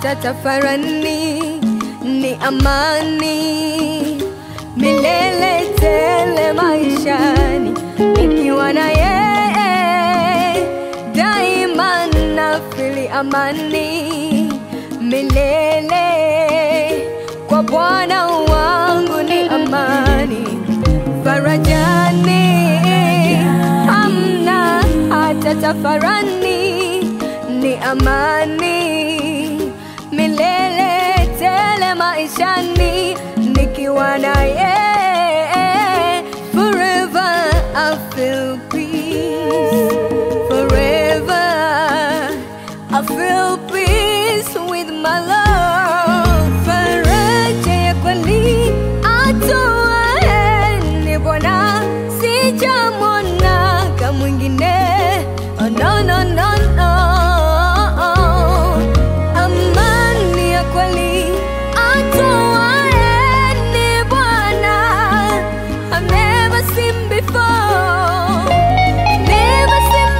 hata tafarani, ni amani milele tele maishani, nikiwa na yeye daima nafili amani milele. Kwa Bwana wangu ni amani, farajani hamna hata tafarani, ni amani milele tele maishani, nikiwa na yeye forever I feel peace forever I feel peace with my love faraja ya kweli atoaye ni Bwana sijamwona kama mwingine oh, no, no, no, no. Amani ya kweli atoaye ni Bwana I've never seen before Never seen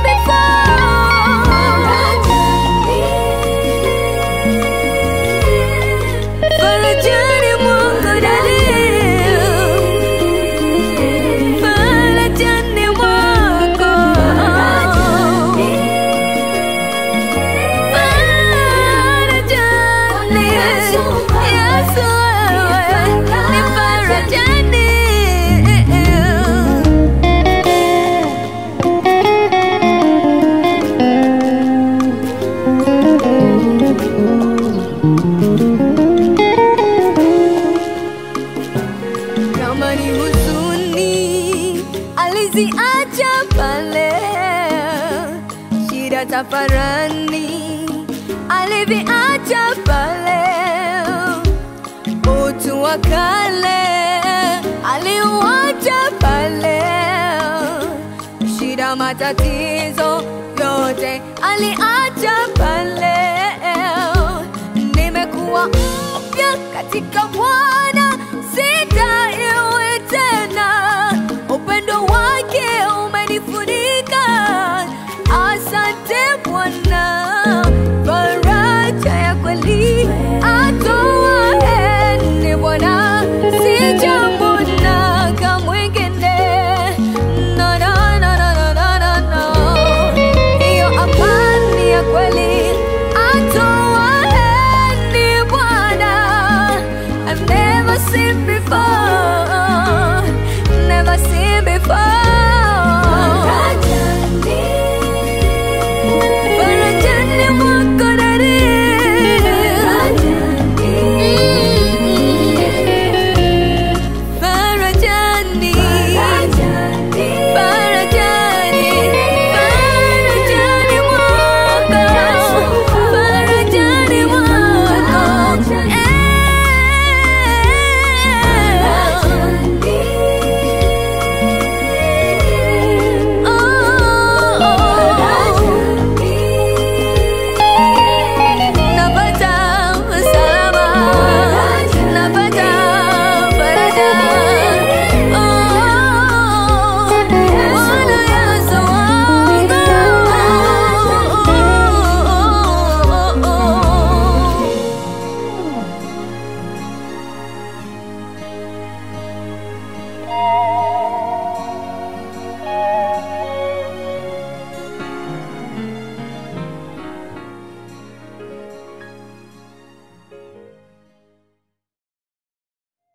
before Farajani Mungu dalil Farajani mwako Farajani Yesu wewe ni farajani kama ni huzuni aliziacha pale, shida tafarani aliviacha pale, utu wa kale aliuacha pale, shida matatizo yote aliacha pale, nimekuwa mpya katika